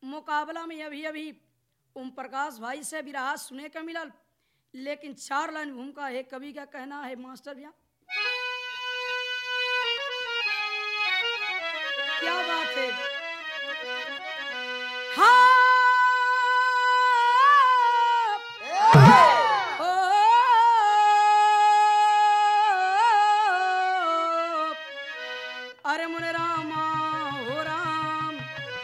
मुकाबला में अभी अभी ओम प्रकाश भाई से भी रहा सुने का मिलल लेकिन चार लाइन भूमिका है कवि का कहना है मास्टर भैया क्या बात है हाँ ओ, अरे मुने रामा हो राम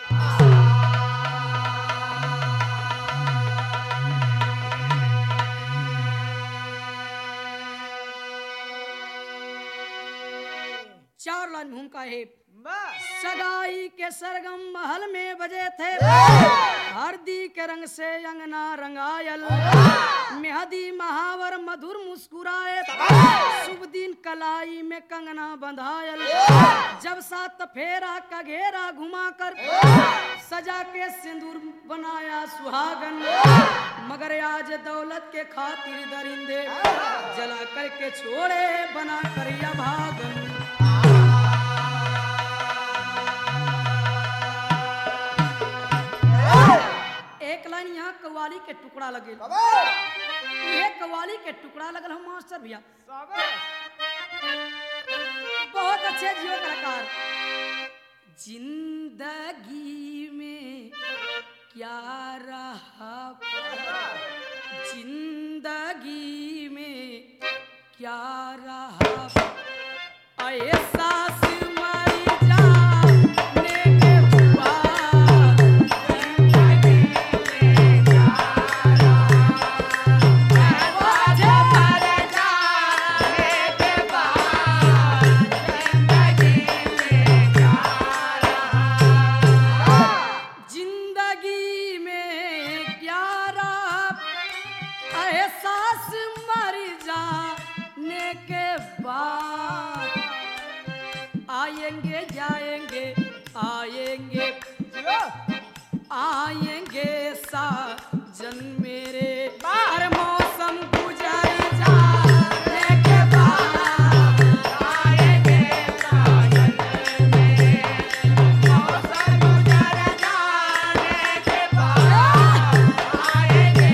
चार लाइन भूमिका है सगाई के सरगम महल में बजे थे हरदी के रंग से अंगना रंगायल मेहदी महावर मधुर मुस्कुराए शुभ दिन कलाई में कंगना बंधायल जब सात फेरा का घेरा घुमा कर सजा के सिंदूर बनाया सुहागन मगर आज दौलत के खातिर दरिंदे जला करके छोड़े बना कर या भागन एक लाइन यहाँ कव्वाली के टुकड़ा लगे ये कव्वाली के टुकड़ा लगल हम मास्टर भैया बहुत अच्छे जियो कलाकार जिंदगी में क्या रहा जिंदगी में क्या रहा एहसास मर जाने के बाद जिंदगी में क्या रहा एहसास मर जाने के बाद आएंगे जाएंगे आएंगे आएंगे साजन मेरे अरे मौसम गुजर जाने के बाद आएंगे साजन मेरे मौसम गुजर जाने के बाद आएंगे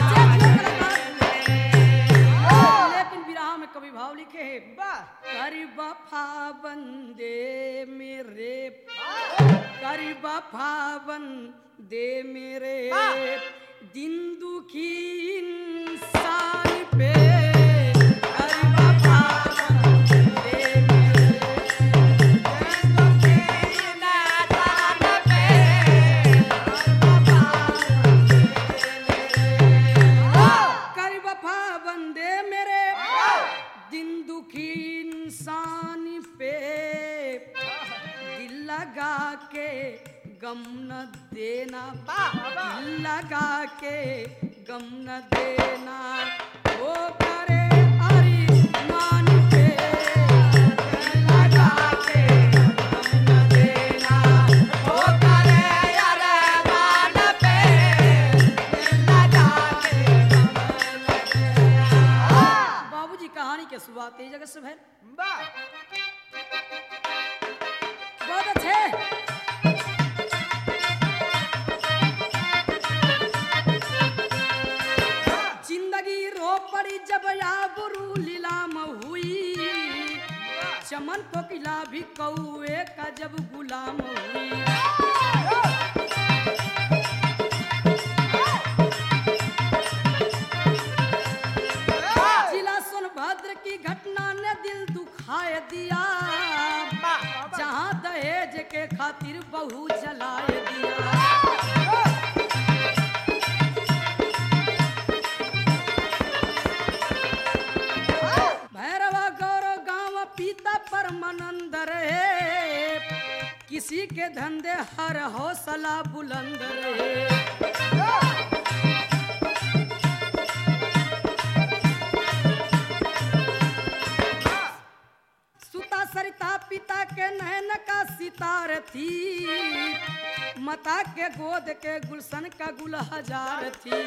लेकिन विराह में कवि भाव लिखे हैं कर वफा बंदे मेरे कर वफा बंदे मेरे दिन दुखी इंसान पे कर वफा बंदे मेरे दिन दुखी इंसान पे कर वफा बंदे मेरे दिन दुखी इंसान पे दिल लगा के गम न देना दिल लगा के गम न देना वो करे अरिमान पे दिल लगा के गम न देना वो करे अरिमान पे दिल लगा के गम न देना बाबूजी कहानी के शुरुआत यही जगह से भैल बहुत अच्छे जिंदगी रो पड़ी जब आबरू लीलाम हुई चमन कोकिला भी कौए का जब गुलाम हुई जिला सोनभद्र की घटना ने दिल दुखाए दिया जहाँ दहेज के खातिर बहू जलाए दिया भैरवा गौरव गांव पीता परमानंद रहे किसी के धंधे हर हौसला बुलंद रहे सुता सरिता पिता के नैन का सितार थी मता के गोद के गुलशन का गुल हजार थी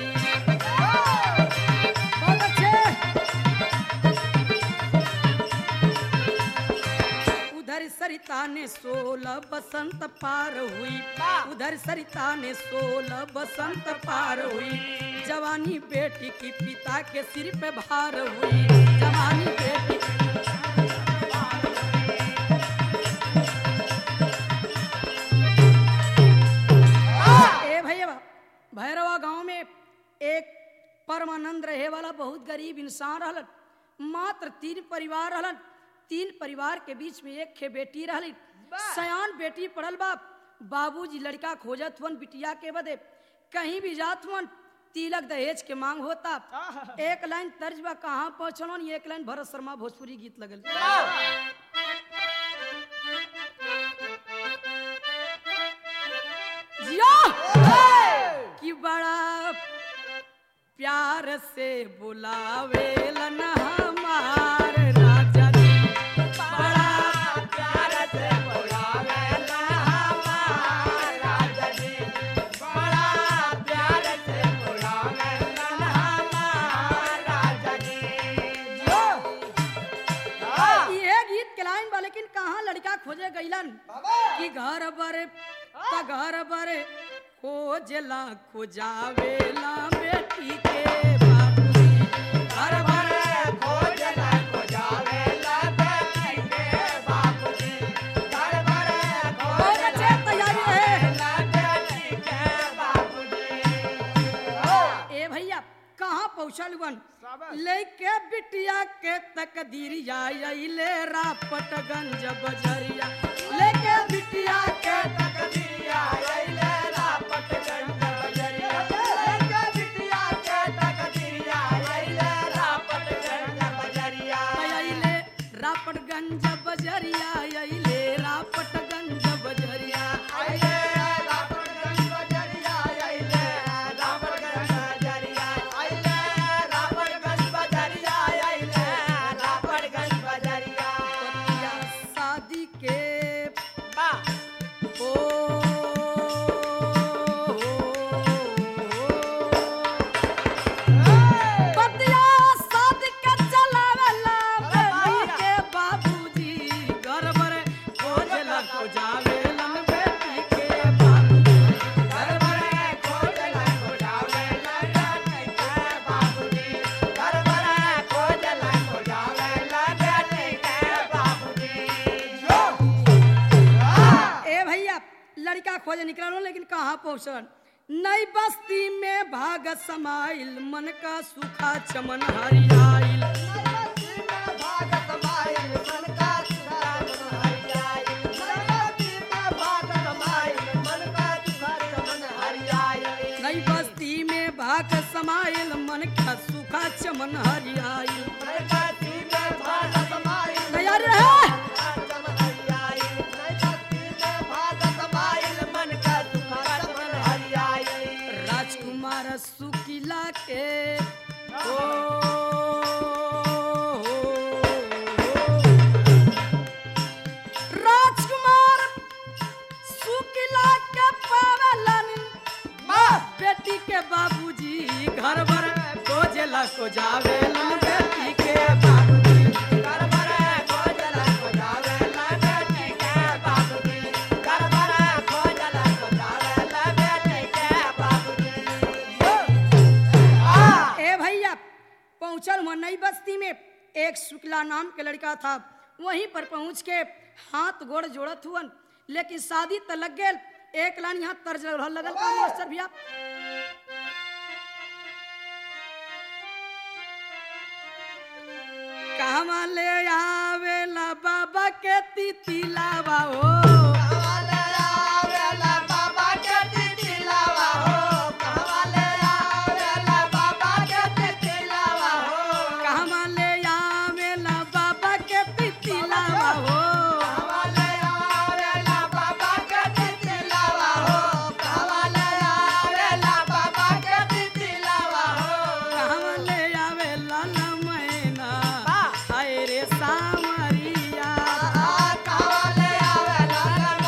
बहुत अच्छे उधर उधर सरिता ने सोलह बसंत पार हुई उधर सरिता ने सोलह बसंत पार हुई जवानी बेटी की पिता के सिर पे भार हुई जवानी बेटी ए भैया भैरवा गांव में एक परमानंद रहे वाला बहुत गरीब इंसान रहलन मात्र तीन परिवार रहलन तीन परिवार के बीच में एक खे बेटी रहली सयान बेटी पढ़ल बाप बाबूजी लड़का खोजत हुन बिटिया के बदे कहीं भी जात हुन तिलक दहेज के मांग होता एक लाइन तर्ज बा कहाँ पहुंचलन एक लाइन भरत शर्मा भोजपुरी गीत लगल जिया कि बड़ा प्यार से बुलावेलन हमार राजा जी बड़ा प्यार से बुलावेला हमार राजा जी बड़ा प्यार से बुलावेला हमार राजा जी ये गीत के लाइन बा लेकिन कहाँ लड़का खोजे गईलन कि घर बर त घर बर खोजला खोजावेला बेटी के बाबूजी घर बर खोजला खोजावेला बेटी के बाबूजी घर भर बहुत अच्छे तैयारी है खोजला बेटी के बाबूजी ए भैया कहाँ पहुँचल बन लेके बिटिया के तकदीरिया अइले रापटगंज बजरिया लेके बिटिया के तकदीरिया अइले रापट गंज बजरिया लेके बिटिया के तकदीरिया अइले रापट गंज बजरिया अइले रापटगंज बजरिया अइले रापटगंज बजरिया अइले रापट गंज बजरिया अइले रापट गंज बजरिया अइले रापट गंज बजरिया अइले रापट गंज बजरिया पतिया शादी के बा ओ पतिया शादी के चलावेला बेटी के बाबूजी घर बर खोजला खोजावेलन बेटी के बाबूजी घर भरे खोजला खोजावेला बेटी के बाबूजी घर भरे खोजला खोजावेला बेटी के बाबूजी जो ए भैया लड़का खोजे निकलो लेकिन कहाँ पहुँचल नई बस्ती में भाग समाइल मन का सूखा चमन हरियाइल भाग समाइल मन का सुखा चमन हरियाई भाग समाइल मन का सुखा चमन हरियाई नई बस्ती में भाग समाइल मन का सूखा चमन हरियाइल भाग समाइल तैयारी रहे राजकुमार सुकिला के ओ राजकुमार सुकिला के पावलन बेटी के बाबूजी घर भर खोजला को जावेलन बेटी के बाबूजी ए भैया पहुंचल हुआ नई बस्ती में एक शुक्ला नाम के लड़का था वहीं पर पहुंच के हाथ गोड़ जोड़त हुअन लेकिन शादी तो लग गए एक लाइन यहाँ तर्ज लगल लगल का मास्टर भैया कहवा ले आवेला बाबा के तितिलावा हो कहवा ले आवेला बाबा के तितिलावा हो कहवा ले आवेला लमैना हाय रे सामरिया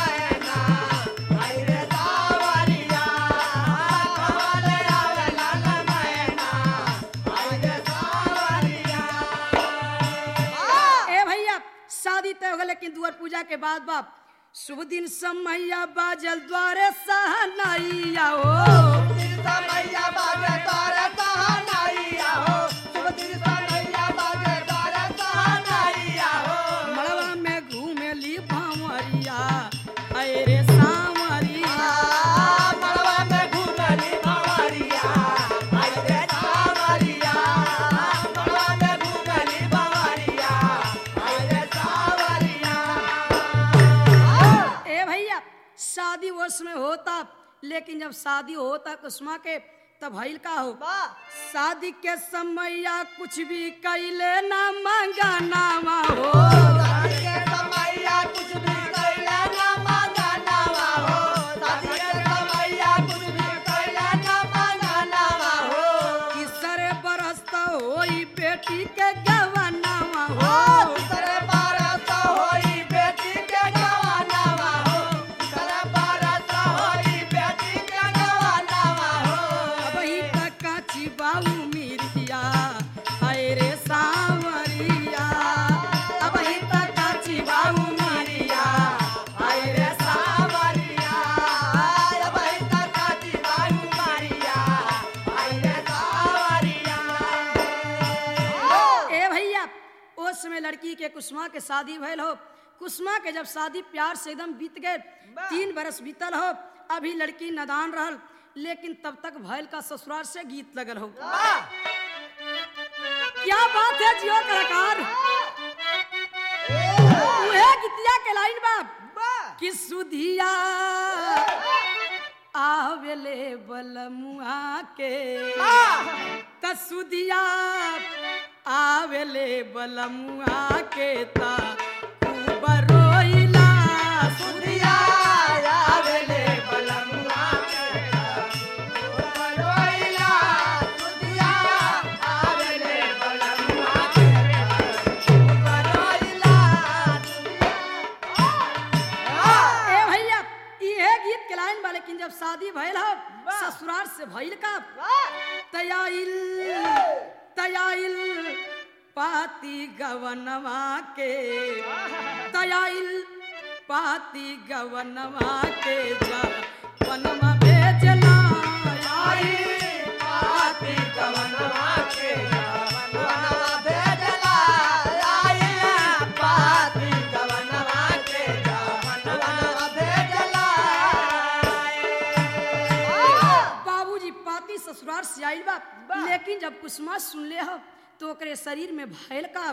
के बाद बाप शुभ दिन समैया बाजल द्वारे सहनाइया हो दिन समैया बाजे तारे सहानाइया हो शुभ दिन समैया बाजे तारे सहानाइया हो मड़वा में घूमेली भावरिया अरे सावरिया मड़वा में घूमली बावरिया आई रे सावरिया मड़वा में घूमली बावरिया आई रे सावरिया ए भैया शादी उस में होता लेकिन जब शादी होता कुसुमा के तब भइल का हो शादी के समैया कुछ भी कैले ना मांगा नामा हो शादी के समैया कुछ भी कैला ना मांगा नावा हो शादी के समैया कुछ भी कैला ना मांगा नावा हो कि सरे बरसता होई बेटी के गवानामा हो करे बारत होई बेटी के गवानावा हो करे बारत होई बेटी के गवानावा हो अब ही तक काची बाऊ मिरिया हाय रे सावरिया अब ही तक काची बाऊ मिरिया आई रे सावरिया अब आई तक काटी बाई मारिया आई रे सावरिया ए भैया उस समय लड़की के कुसुमा के शादी भइल हो कुसुमा के जब शादी प्यार से एकदम बीत गए तीन बरस बीतल हो अभी लड़की नदान रहल लेकिन तब तक भैल का ससुराल से गीत लगल हो क्या बात है जियो कलाकार उहे गीतिया के लाइन बाप कि सुधिया आवेले बलमुआ के त सुधिया आवेले बलमुआ के ता बरोइला सुधिया आवेले बलमुआ के बरोइला सुधिया आवेले बलमुआ के बरोइला ए भैया इहे गीत के लाइन बा लेकिन जब शादी भइल हो ससुराल से भइल का तयाइल तयाइल पाती गवनवा के तयाइल पाती गवनवा के जा वनमा भेजना आई पाती गवनवा के गवनवा भेजला आई पाती गवनवा के गवनवा भेजला बाबूजी पाती ससुराल से आइल बा लेकिन जब कुसुमा सुन ले हो तो ओकरे शरीर में भयल का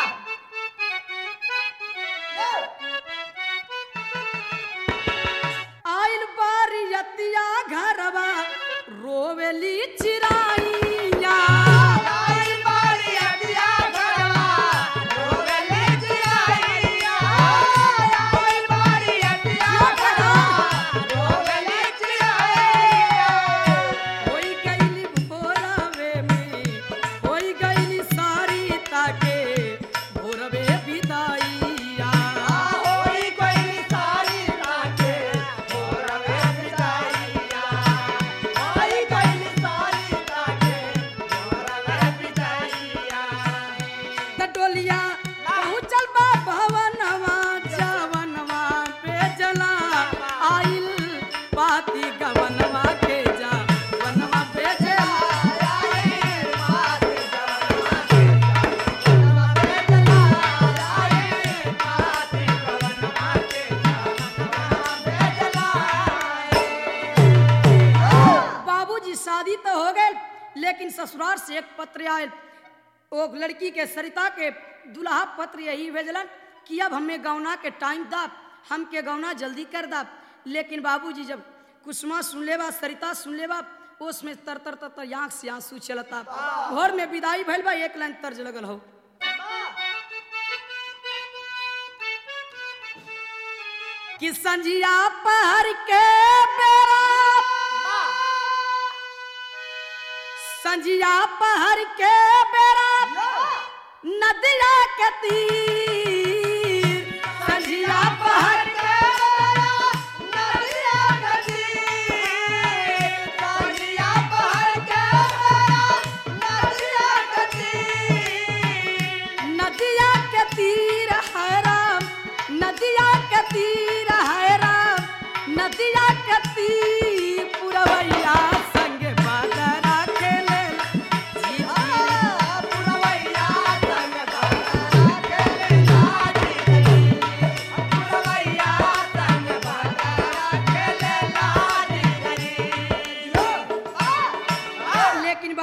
आइल बारियतिया घरवा रोवेली चिराइया आई बारी अदिया घरवा रोगले जियाइया आई बारी अदिया घरवा रोगले जियाइया होई गईली भोरवे में होई गईली सारी ताके भोरवे विदाइया होई कोई सारी लागे मोरवे बिदाइया होई कोई सारी लागे मोरवे बिदाइया टटोलिया पहुँचल बा भवनवा जवनवा बेजला आइल पाती गवनवा के जा वनवा बेजला आई पाती गवनवा के गवनवा बेजला आई पाती गवनवा के गवनवा बेजला बाबूजी शादी तो हो गए लेकिन ससुराल से एक पत्र आयल ओ लड़की के सरिता के दुल्हा पत्र यही भेजलन कि अब हमें गौना के टाइम दा हमके गौना जल्दी कर दा लेकिन बाबूजी जब कुसुमा सुन ले बा सरिता सुन ले बा उसमें तर तर तर तर आंख से आंसू चलता घर में विदाई भइल बा एक लाइन तर्ज लगल हो कि संजिया पहर के बेरा संजिया पहर के बेरा नदिया के तीर संजिया पहर के नदिया गदी साजिया पहर के नदिया गदी नदिया के तीर हराम नदिया के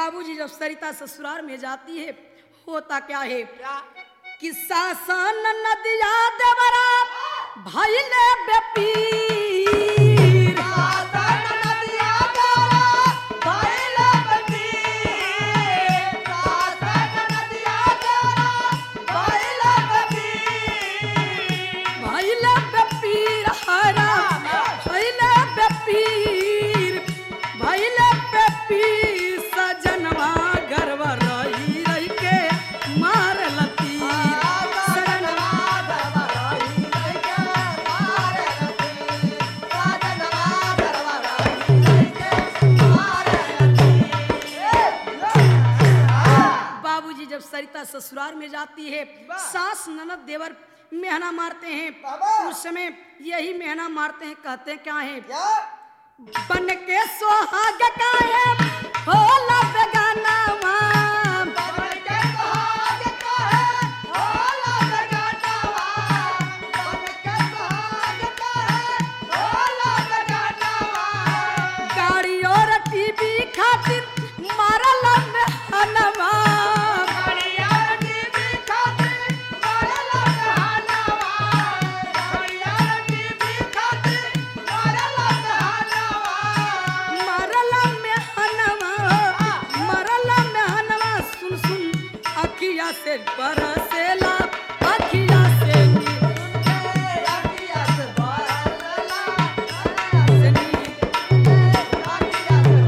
बाबूजी जब सरिता ससुराल में जाती है होता क्या है क्या कि सासन नदिया देवरा भैले बेपीर सासन नदिया तारा भइल बबीर सासन नदिया तारा भइल बबीर भैले बेपीर हरा भैले बेपीर भैले बेपीर सजनवा गर्व रही रही के मार लती साजनवा दरबारी के मारे लती साजनवा दरबारी के मारे लती बाबूजी जब सरिता ससुराल में जाती है सास ननद देवर मेहना मारते हैं बाबा। उस समय यही मेहना मारते हैं कहते हैं क्या है क्या बन के सोहाग का है होला बेगाना माँ बन के सुहाग का है होला बेगानावा बन के सुहाग का है होला बेगानावा गाड़ी और टीवी खातिर मारल मेहनवा घड़िया टीवी खातिर मारला बहानावा घड़िया टीवी खातिर मारला बहानावा मारल मेहनवा मारल मेहनवा सुन सुन अखिया से बरसेला अखिया से नी- अखिया से बारला से नी- अखिया से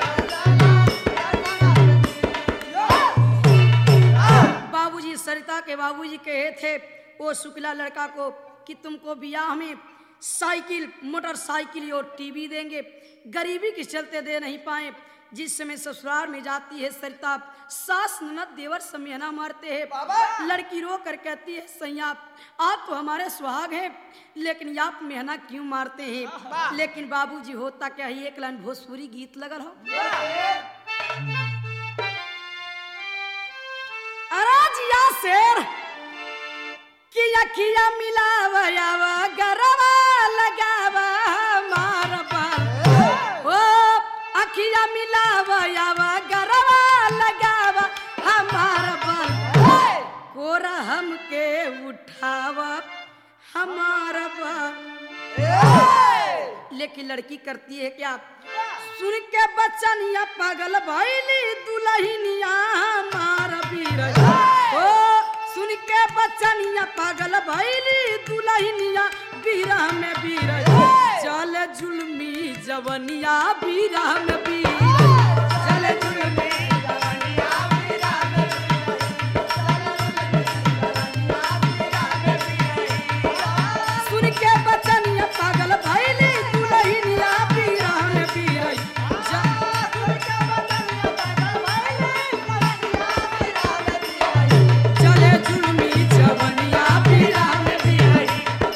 बारला बाबूजी सरिता के बाबूजी कहे थे वो शुक्ला लड़का को कि तुमको ब्याह में साइकिल मोटरसाइकिल और टीवी देंगे गरीबी के चलते दे नहीं पाए जिस समय ससुराल में जाती है सरिता सास ननद देवर से मेहना मारते हैं बाबा। लड़की रो कर कहती है सैया आप तो हमारे सुहाग हैं लेकिन आप मेहना क्यों मारते हैं लेकिन बाबूजी होता क्या है एक लाइन भोजपुरी गीत लगल हो अराजिया शेर किया किया मिलावा यावा गरवा लगावा मार बाल ओ अखिया मिलावा यावा गरवा लगावा हमार बाल कोरा हमके उठावा हमार बाल लेकिन लड़की करती है क्या सुन के बचनिया पागल भैली दुलहिनिया मार बीर ओ सुन के बचनिया पागल भैली दुलहिनिया बीरा में बीर चल जुलमी जवनिया बीरा में बीर चल जुलमी सुन के बचनिया पागल भैली दुलहिनिया बीरा में बीर चले जुलमी जवनिया बीरा में बीर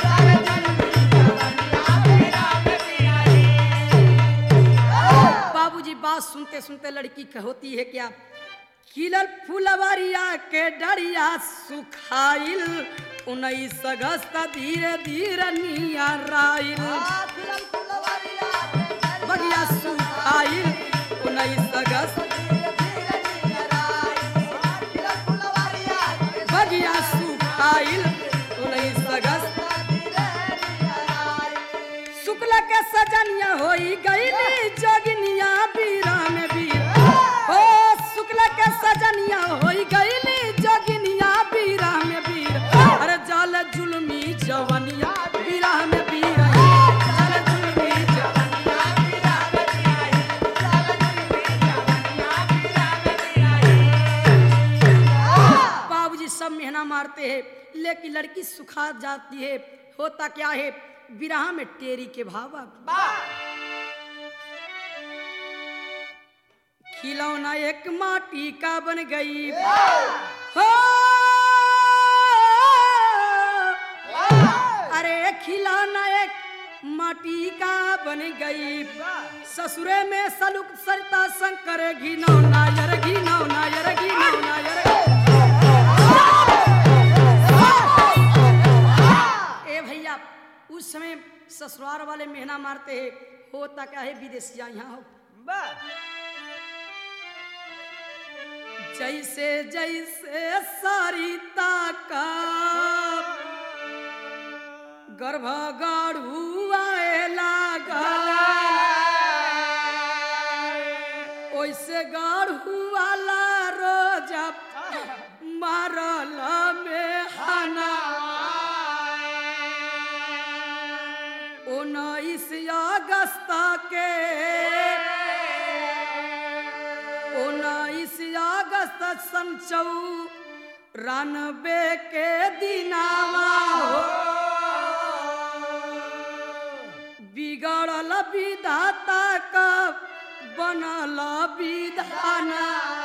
बाबूजी बात सुनते सुनते लड़की कह होती है क्या खिलल फुलवरिया के डरिया सुखाइल उन्नीस अगस्त धीरे धीरे नियराइल बगिया सुखाइल उन्नीस अगस्त बगिया सुखाइल उन्नीस अगस्त शुक्ल के सजनिया होई गईली जोगिनिया बीरा में बीर ओ शुक्ल के सजनिया होई गईली जोगिनिया बीरा में बीर अरे जल जुलमी जवनिया बीरा में बीर जल जुलमी जवनिया बाबूजी सब मेहना मारते हैं लेकिन लड़की सुखा जाती है होता क्या है विराह में टेरी के भाव खिलौना एक माटी का बन गई हो अरे खिलौना एक माटी का बन गई ससुरे में सलुक सरता शंकर घिनौ नायर घिनौ नायर घिनौ नायर ए भैया उस समय ससुराल वाले मेहना मारते हैं होता क्या है विदेशिया यहाँ हो जैसे जैसे सरिता का गर्भ गाढ़ू आए लागल ओइसे गाढ़ू वाला रोज मारल में हना उन्नीस अगस्त के उन्नीस अगस्त सन चौ रानबे के दिनावा हो बिगड़ल विधाता का बनल विधाना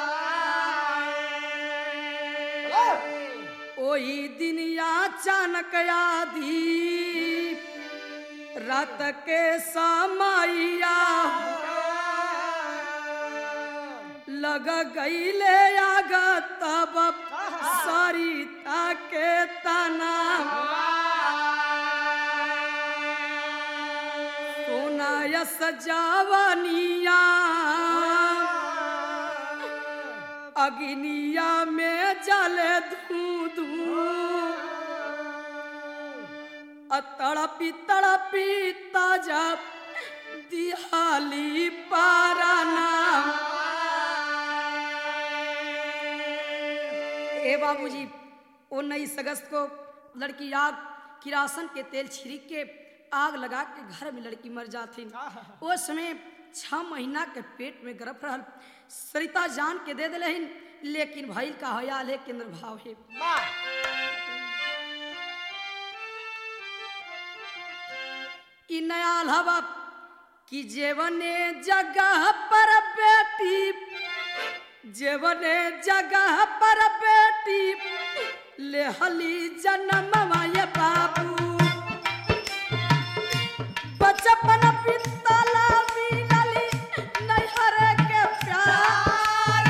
ओही दिन अचानक आधी रात के समैया लग गईले आग तब सरिता के तना सोनायस जवनिया अग्निया में जले धू धू अ तड़पी तड़पी ताजा दिहाली पाराना ए बाबूजी उन्नीस अगस्त को लड़की आग किरासन के तेल छिड़क के आग लगा के घर में लड़की मर जाती उस समय छह महीना के पेट में गर्भ रहल सरिता जान के दे दिलहिन लेकिन भइल का हयाल है केंद्र भाव है ई नया हवा कि जेवने जगह पर बेटी जेवने जगह पर बेटी लेहली जन्म ये बाबू बचपन पितला मिलली नैहर के प्यार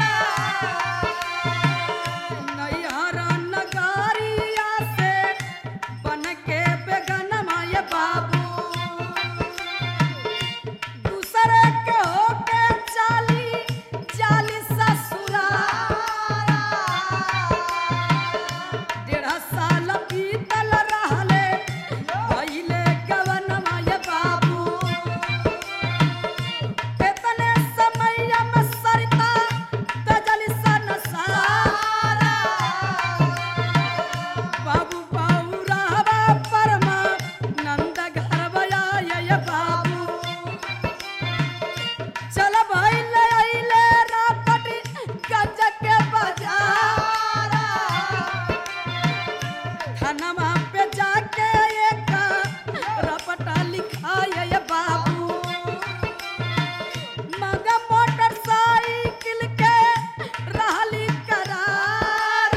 नैहर नगारिया से बन के बेगनमा ये बाबू दूसरे के होके चाली चाली ससुराल डेढ़ साल बीतल रहले भइले गवनमा ये बाबू एतने समैया में सरिता तजली सन सारा बाबू बाऊरावा परमा नंद घरवया ये बाबू चल भइले अइले रापटी गज के बाजार थानमा पे जाके एक रपटा लिखाए ये बाबू मगा मोटरसाइकिल के रहली करार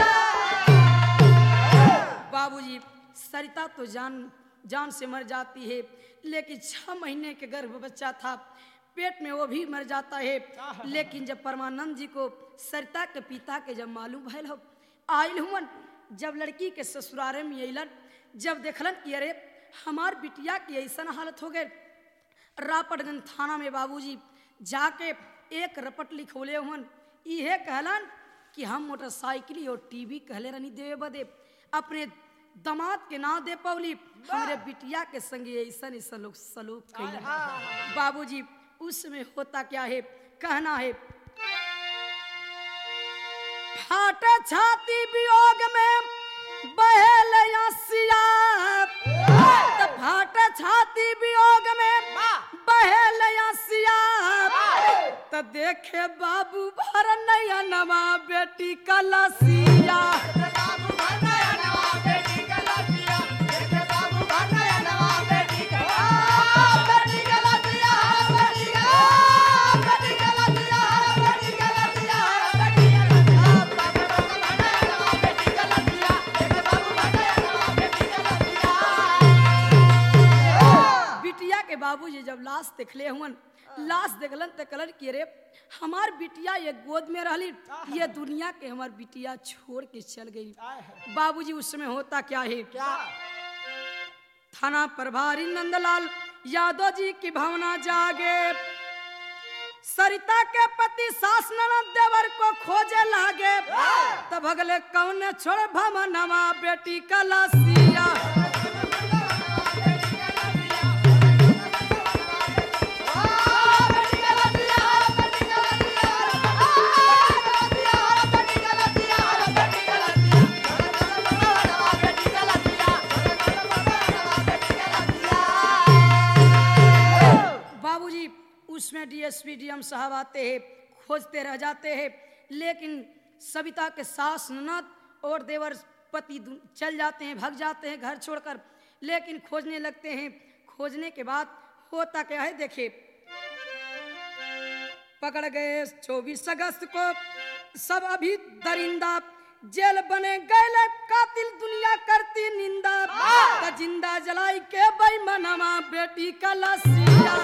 बाबूजी सरिता तो जान जान से मर जाती है लेकिन छह महीने के गर्भ बच्चा था पेट में वो भी मर जाता है लेकिन जब परमानंद जी को सरिता के पिता के जब मालूम भैल हो आयल हुमन जब लड़की के ससुरारे में अलन जब देखलन कि अरे हमार बिटिया की ऐसा हालत हो गए रापटगंज थाना में बाबूजी जाके एक रपट लिखौले हुन इहे कहलन कि हम मोटरसाइकिल और टीवी कहले रहनी देवे बदे अपने दमाद के ना दे पौली हमरे बिटिया के संगे ऐसा ऐसा लोग सलूक कैलन बाबूजी उसमें होता क्या है कहना है फाटे छाती वियोग में बहेल आसिया त फाटे छाती वियोग में बहेल आसिया त देखे बाबू भर नया नवा बेटी कलसिया बिटिया के बाबूजी जब लाश देखले हुन लाश देखलन त कलन कि रे हमार बिटिया ये गोद में रहली ये दुनिया के हमार बिटिया छोड़ के चल गई बाबूजी उस समय होता क्या है थाना प्रभारी नंदलाल यादव जी की भावना जागे सरिता के पति पति सास ननद देवर को खोजे लागे तब अगले कौन छोड़ भमनवा बेटी कलसिया बाबूजी उसमें डीएसपी डीएम साहब आते हैं खोजते रह जाते हैं लेकिन सविता के सास ननद और देवर पति दु- चल जाते हैं भग जाते हैं घर छोड़कर लेकिन खोजने लगते हैं खोजने के बाद होता क्या है देखिए पकड़ गए चौबीस अगस्त को सब अभी दरिंदा जेल बने गए कातिल दुनिया करती निंदा त जिंदा जलाई के बेईमानवा बेटी का लसिया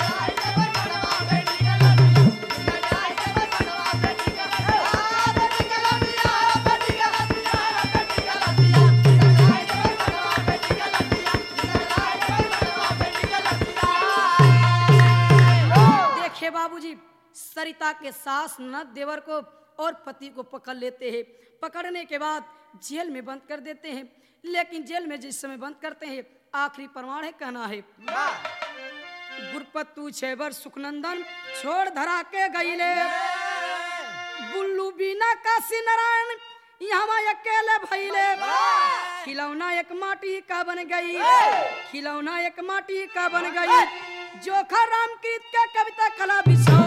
देखिए बाबूजी सरिता के सास ननद देवर को और पति को पकड़ लेते हैं पकड़ने के बाद जेल में बंद कर देते हैं लेकिन जेल में जिस समय बंद करते हैं आखिरी प्रमाण है कहना है गुरपतु छेबर सुखनंदन छोड़ धरा के गईले बुल्लू बीना काशी नारायण यहाँ अकेले भैले खिलौना एक माटी का बन गई खिलौना एक माटी का बन गई जोखा रामकृत के कविता कला बिछा